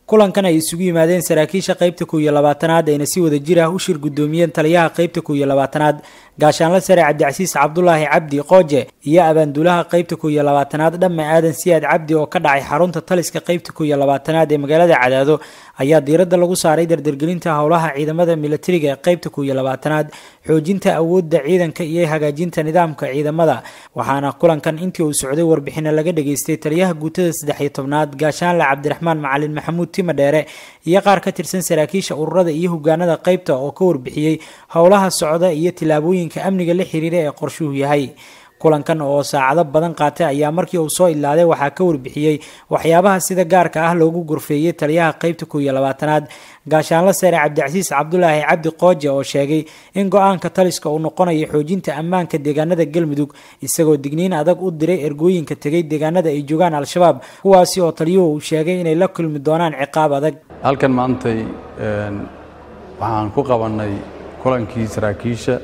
kulankan ay isugu yimaadeen saraakiisha qaybta kow iyo labaatanaad ayna si wada jir ah u shir guddoomiyeen taliyaha qaybta kow iyo labaatanaad gaashaanla sare cabdicasiis cabdulaahi cabdi qooje iyo abaanduulaha qaybta kow iyo labaatanaad dhamme aadan siyaad cabdi oo ka dhacay xarunta taliska qaybta kow iyo labaatanaad ee magaalada cadaado ayaa diiradda lagu saaray dardargelinta howlaha ciidamada milatariga ee qaybta kow iyo labaatanaad xoojinta awoodda ciidanka iyo hagaajinta nidaamka ciidamada waxaana kulankan intii uu socday warbixina laga dhageystay taliyaha guutada saddex iyo tobnaad gaashaanle cabdiraxmaan macalin maxamuud tima dheere iyo qaar ka tirsan saraakiisha ururada iyo hogaanada qaybta oo ka warbixiyey howlaha socda iyo tillaabooyinka amniga la xiriira ee qorshuhu yahay kulankan oo saacado badan qaatay ayaa markii uu soo ilaaday waxaa ka warbixiyey waxyaabaha sida gaarka ah loogu gorfeeyey taliyaha qaybta kow iyo labaatanaad gaashaanla sare cabdicasiis cabdulaahi cabdi qooje oo sheegay in go-aanka taliska uu noqonayo xoojinta ammaanka deegaanada galmudug isagoo digniin adag u diray ergooyinka tegay deegaanada ay joogaan al-shabaab kuwaasi oo taliyuhu uu sheegay inay la kulmi doonaan ciqaab adag halkan maantay waxaan ku qabannay kulankii saraakiisha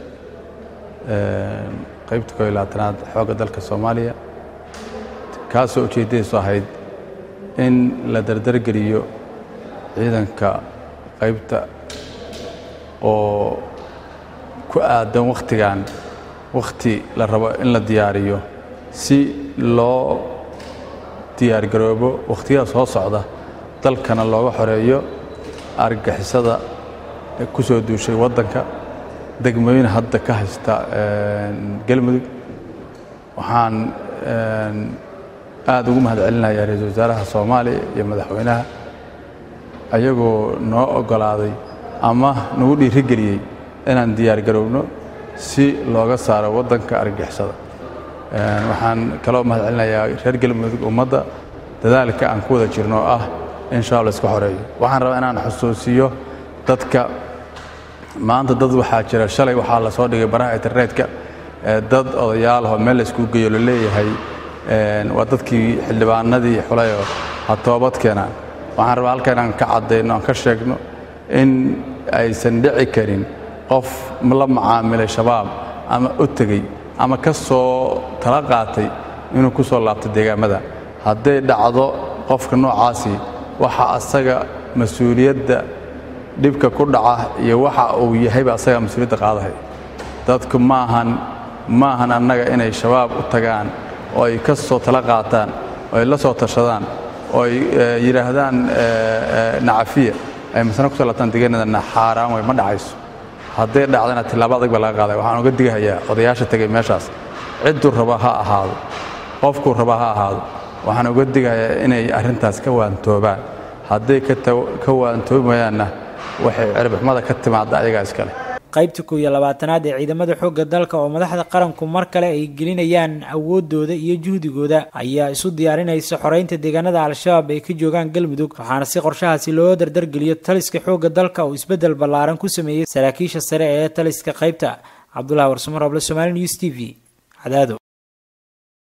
qaybta kow iyo labaatanaad xoogga dalka soomaaliya kaasoo ujeeddadiisu ahayd in la dardargeliyo ciidanka qaybta oo ku aadan wakhtigan wakhti la rabo in la diyaariyo si loo diyaargaroobo wakhtiyada soo socda dalkana looga xoreeyo argagixisada ku soo duushay waddanka degmooyin hadda ka haysta galmudug waxaan aad ugu mahad celinayaa ra-iisul wasaaraha soomaaliya iyo madaxweynaha ayagoo noo oggolaaday ama nagu dhiirigeliyey inaan diyaargarowno si looga saaro waddanka argagixisada waxaan kaloo mahad celinayaa reer galmudug ummadda dadaalka aan ku wada jirno oo ah in shaab la iska xoreeyo waxaan rabaa inaan xusuusiyo dadka maanta dad waxaa jira shalay waxaa la soo dhigay baraha internetka dad odayaalahoo meel la iskugu geeyo la leeyahay waa dadkii xildhibaanadii xulayoo ha toobad keenaan waxaan rabaa halka inaan ka caddayno aan ka sheegno in aysan dhici karin qof la macaamilay shabaab ama u tegey ama ka soo tala qaatay inuu ku soo laabto deegaamada hadday dhacdo qofka noocaasi waxa asaga mas-uuliyadda dhibka ku dhaca iyo waxa uu yahayba asagaa mas-uuliyadda qaadahay dadku maahan maahan annaga inay shabaab u tagaan oo ay ka soo tala qaataan oo ay la soo tashadaan oo ay yidhaahdaan nacafiya ay masna ku soo laabtaan deegaanadana xaaraan way ma dhacayso hadday dhacdana tillaabo adag baa laga qaaday waxaan uga digahayaa odayaasha tegay meeshaas cidduu raba ha ahaado qofkuu raba ha ahaado waxaan uga digahayaa inay arrintaas ka waantoobaan hadday ka waantoobayaanna waxay ciribxumada ka timaadda ayagaa iskale qaybta kow iyo labaatanaad ee ciidamada xoogga dalka oo madaxda qaranku mar kale ay gelinayaan awoodooda iyo juhdigooda ayaa isu diyaarinaysa xoreynta deegaanada al-shabaab ay ka joogaan galmudug waxaana si qorshahaasi loo dardargeliyo taliska xoogga dalka uu isbeddel ballaaran ku sameeyey saraakiisha sare ee taliska qaybta cabdulahi warsamar oble somaali news t v cadaado